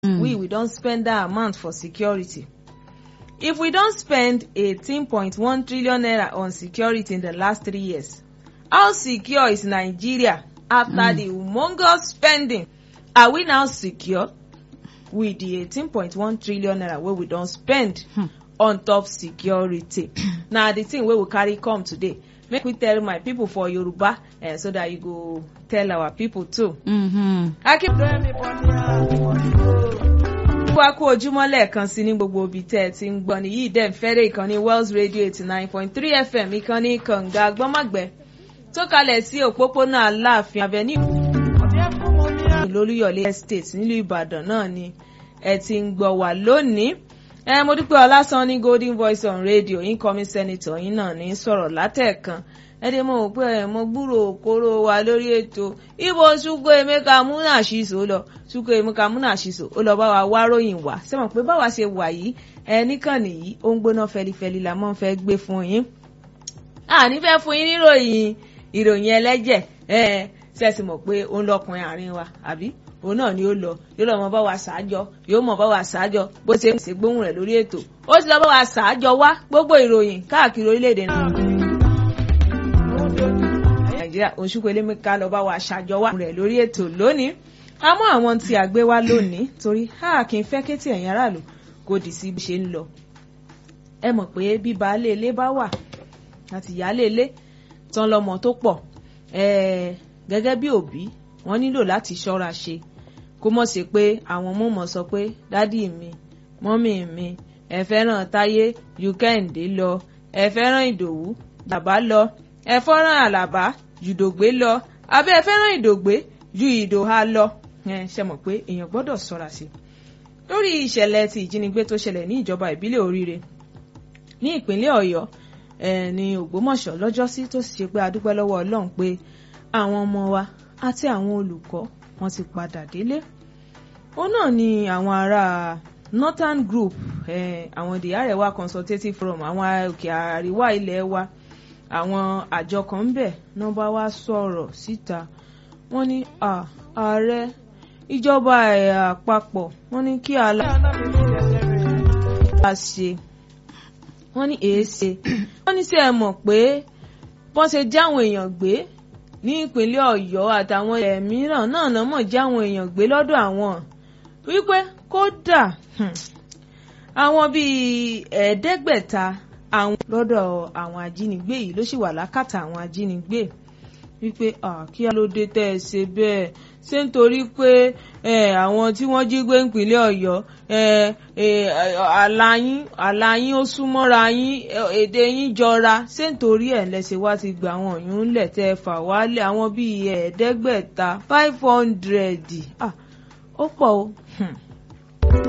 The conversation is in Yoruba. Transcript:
we we don spend that amount for security if we don spend eighteen point one trillion naira on security in the last three years how secure is nigeria after mm. the humongous spending are we now secure with the eighteen point one trillion naira wey we don spend Hmm. on top security na the thing wey we carry come today make we tell my people for yoruba uh, so that you go tell our people too. Mhm. wá kú ojúmọ́ lẹ́ẹ̀kan sí ní gbogbo ibi tẹ́ ẹ ti ń gbọ́ nìyí dẹ̀ ń fẹ́rẹ̀ ìkànnì wells radio eighty nine point three fm ìkànnì kànga gbọ́mọ̀gbẹ́ tó kalẹ̀ sí òpópónà aláàfin avenue lólúyọ̀lé estate nílùú ìbàdàn náà ni ẹ ti ń gbọ́ wá lónìí ẹ mo dúpẹ́ ọlásán ní golden voice on radio incoming senator yín náà ní sọ̀rọ̀ látẹ̀kan ẹ dé mo pé ẹ mo gbúrò òkúrò wa lórí ètò ibo ṣùkọ emeka múnàṣìṣò lọ ṣùkọ emeka múnàṣìṣò ó lọ bá wa wá ròyìn wá sẹ́wọ̀n pé báwa ṣe wà yìí ẹ níkànnì yìí ó ń gbóná fẹlifẹli la mọ́ fẹ́ gbé fún yín àní fẹ́ fún yín níròyìn ìròyìn ẹlẹ́jẹ̀ ẹ ṣẹ́sì mọ̀ pé ó ń lọkùnrin àárín wa àbí òun náà ni ó lọ yóò lọ mọ bá wa ṣáájọ yóò mọ bá wa ṣáájọ bó ṣe ń ṣe gbóhùn rẹ̀ lórí ètò ó ti lọ bá wa ṣáájọ wá gbogbo ìròyìn káàkiri orílẹ̀-èdè nàìjíríà oṣùkọ elémíkà lọ bá wa ṣáájọ wá rẹ̀ lórí ètò lónìí àmọ́ àwọn tí a gbé wá lónìí torí a kì í fẹ́ kétí ẹ̀yin aráàlú kò dì sí bí ṣe ń lọ ẹ mọ̀ pé bí baálé ilé bá wà àti ìyáálé ilé tán lọ́mọ tó pọ̀ ẹ̀ẹ́ gẹ́gẹ́ bí òbí wọ́n nílò láti ṣọ́ra ṣe kó mọ̀ sí pé àwọn ọmọ mọ̀ sọ pé dádì mi mọ́mì mi ẹ fẹ́ràn táyé ju kẹ́hìndé lọ ẹ fẹ́ràn ìdòwú bàbá lọ ẹ fẹ́ràn àlàbá ju dògbé lọ abẹ́ ẹ fẹ́ràn ìdògbé ju ìdòhà lọ ẹ ṣe mọ̀ pé èèyàn gbọ́dọ̀ ṣọ́ra sí lórí ìṣẹ̀lẹ̀ ti ìjínigbé tó ṣẹlẹ̀ ní ìjọba ìbílẹ̀ oríire ní ìpínlẹ̀ ọ̀yọ́ ẹ̀ ní ògbómọ̀ṣọ́ lọ́jọ́sí tó sì ṣe pé a dúpẹ́ lọ́wọ́ ọlọ́run pé àwọn ọmọ wa àti àwọn olùkọ́ wọn ti padà délé ó náà ni àwọn ará northern group eh, àwọn the arewa consultative forum àwọn òkè àríwá ilẹ̀ wa àwọn àjọ kan ń bẹ̀ náà bá wá sọ̀rọ̀ síta wọ́n ní "Ah, ààrẹ ìjọba ẹ̀ àpapọ̀ wọ́n ní kí aláàbá ṣe wọ́n ní èéṣe wọ́n ní sí ẹ mọ̀ pé bọ́n ṣe jáwọn èèyàn gbé ní ìpínlẹ̀ ọ̀yọ́ àtàwọn ilẹ̀ mìíràn náà náà mọ̀ jáwọn èèyàn gbé lọ́dọ̀ àwọn wípé kódà hmm, àwọn bíi ẹ̀ẹ́dẹ́gbẹ̀ta àwọn lọ́dọ̀ àwọn ajínigbé yìí ló sì wà lákàtà àwọn ajínigbé wípé "Ah, kí ló dé tẹ́ ẹ ṣe bẹ́ẹ̀ ṣé nítorí pé eh, àwọn tí wọ́n jí gbé ìpínlẹ̀ ọ̀yọ́ eh, eh, àlà yín àlà yín ó súnmọ́ra yín eh, èdè yín jọra ṣé nítorí ẹ̀ lẹ́sẹ̀ wá ti gba àwọn òyìn ńlẹ̀ tẹ́ ẹ fà wálé àwọn bíi ẹ̀ẹ́dẹ́gbẹ̀ta five hundred ó pọ̀ o. Hmm